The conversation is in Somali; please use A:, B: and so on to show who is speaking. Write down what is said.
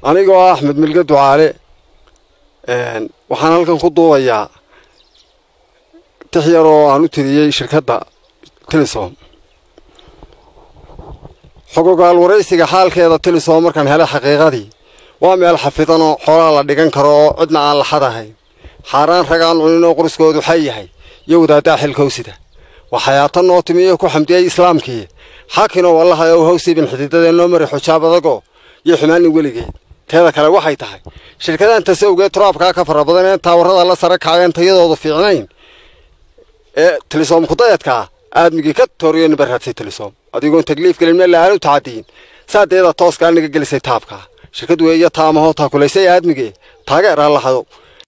A: anigoo ah axmed milge ducaale waxaan halkan ku duubayaa tix yar oo aan u tiriyey shirkadda tilisom xogogaal waraysiga xaalkeeda tilisom markaan helay xaqiiqadii waa meel xafidan oo xoolaa la dhigan karo oo cidna aan laxad ahayn xaaraan ragaan cunin oo quriskoodu xay yahay iyo wadaaddaa xilkowsida waxayaata noo timiyo ku xamdiyey islaamkii xaakinoo wallaha ow hawsiibin xididadee noo mari xujaab adagoo iyo xumaanin weligeed teeda kale waxay tahay shirkadahan tasawgeed turaabkaa ka fara badan ee taawarada la sare kaceen tayadoodu fiicnayn ee tilisom kudayadkaa aadmigii ka tooriyo nibaraadsay tilisom adigoon takliif gelin meel la'aan u tacadiyin saadeeda tooskaa niga gelisay taabkaa shirkad weeyo taamahoo taakulaysay aadmigee taageeraa laxado